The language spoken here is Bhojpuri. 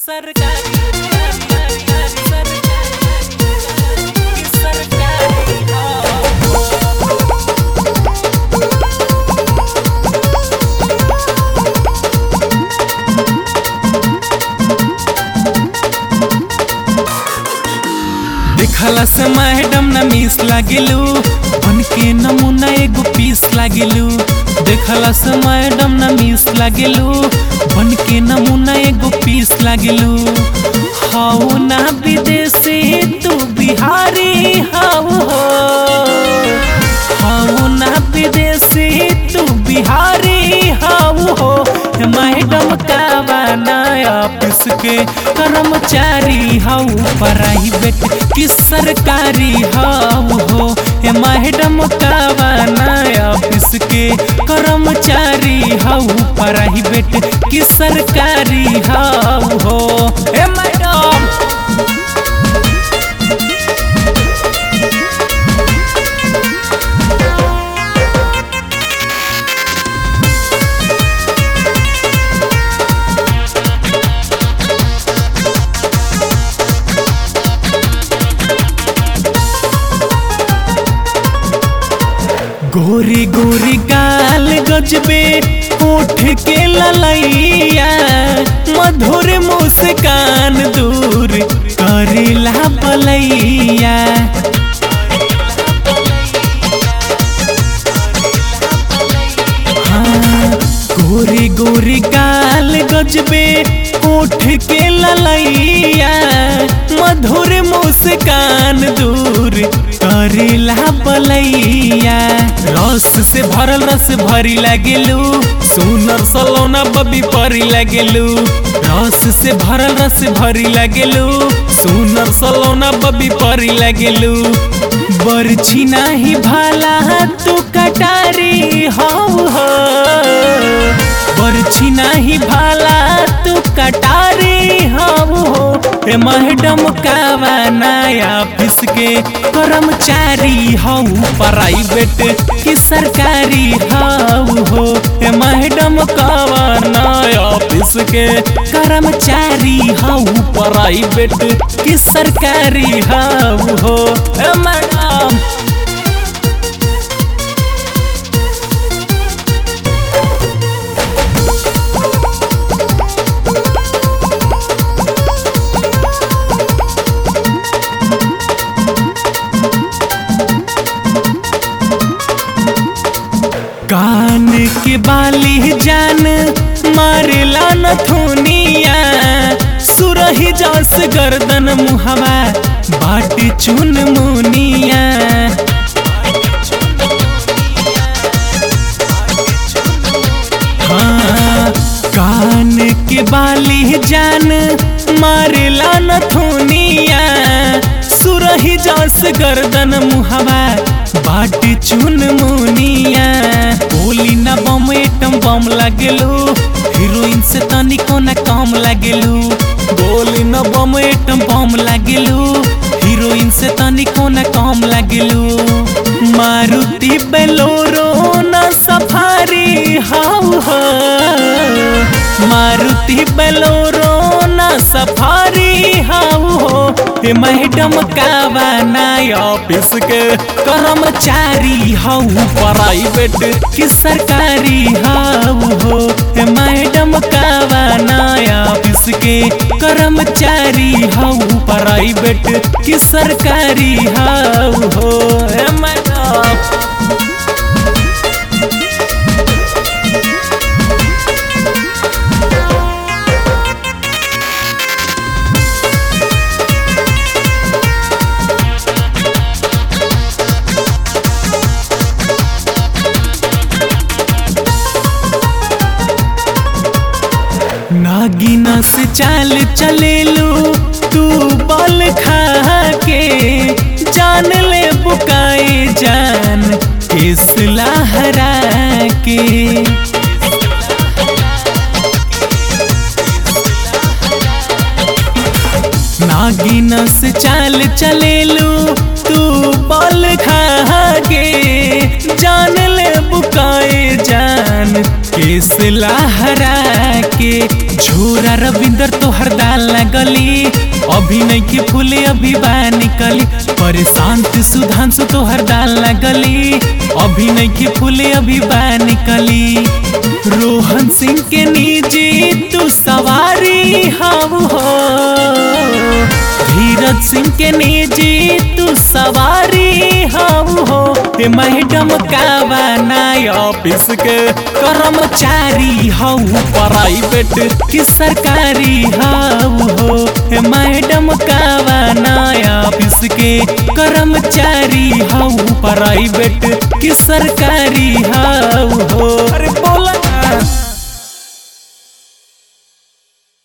देखला से मैडम न मिस लागिलू बन के नमूना एगो पीस लागिलू देखला से मैडम न मिस लागिलू बन के नमूना एगो पीस लागिलू हाउ ना विदेशी तू बिहारी हाउ हो हाउ ना विदेशी तू बिहारी हाउ हो मैडम का बनाया ऑफिस के कर्मचारी हाउ प्राइवेट कि सरकारी हाउ हो हे मैडम का बनाया ऑफिस के कर्मचारी हाउ प्राइवेट कि सरकारी हाउ हो हे मैडम गोरी गोरी गाल गजबे उठ के ललैया मधुर मुस्कान दूर करेला बलैया हाँ, गोरी गोरी गाल गजबे उठ के ललैया मधुर मुस्कान दूर करेला बलैया रस से भरल रस भरी लगेलू सुनर सलोना बबी परी लगेलू रस से भरल रस भरी लगेलू सुनर सलोना बबी परी लगेलू बरछी नाही भाला तू कटारी हाउ हो बरछी नाही भाला तू कटारी हाउ हो हे मैडम का बनाया ऑफिस के कर्मचारी हाउ प्राइवेट कि सरकारी हाउ हो हे मैडम का बनाया ऑफिस के कर्मचारी हाउ प्राइवेट कि सरकारी हाउ हो हे मैडम कान के बाली जान मारेला नथुनिया सुरही जस गर्दन मुहवा बाट चुन मुनिया हाँ, कान के बाली जान मारेला नथुनिया सुरही जस गर्दन मुहवा बाट चुन मुनिया बोली ना बम एटम बम लगेलू हीरोइन से तनिको ना कम लगेलू बोली ना बम एटम बम लगेलू हीरोइन से तनिको ना कम लगेलू मारुति बेलोरो ना सफारी हाउ हो मारुति बेलोरो ना सफारी हाउ हो हे मैडम का बनाय ऑफिस के कर्मचारी हाउ प्राइवेट कि सरकारी हाउ हो हे मैडम का बनाय ऑफिस के कर्मचारी हाउ प्राइवेट कि सरकारी हाउ हो हे मैडम नागिना से चाल चलेलू तू बल खा के जान ले बुकाए जान किस लहरा के नागिना से चाल चलेलू तू बल खा के जान ले बुकाए जान केस लहरा के झोरा रविंदर तोहर दाल लगली अभी नहीं के फूले अभी बा निकली परेशांत सुधांशु तोहर दाल लगली अभी नहीं के फूले अभी बा निकली रोहन सिंह के निजी तू सवारी हम हो धीरज सिंह के निजी तू सवारी हम हो ते मैडम का बनाय ऑफिस के कर्मचारी हऊ प्राइवेट की सरकारी हऊ हो हे मैडम का बनाय ऑफिस के कर्मचारी हऊ प्राइवेट की सरकारी हऊ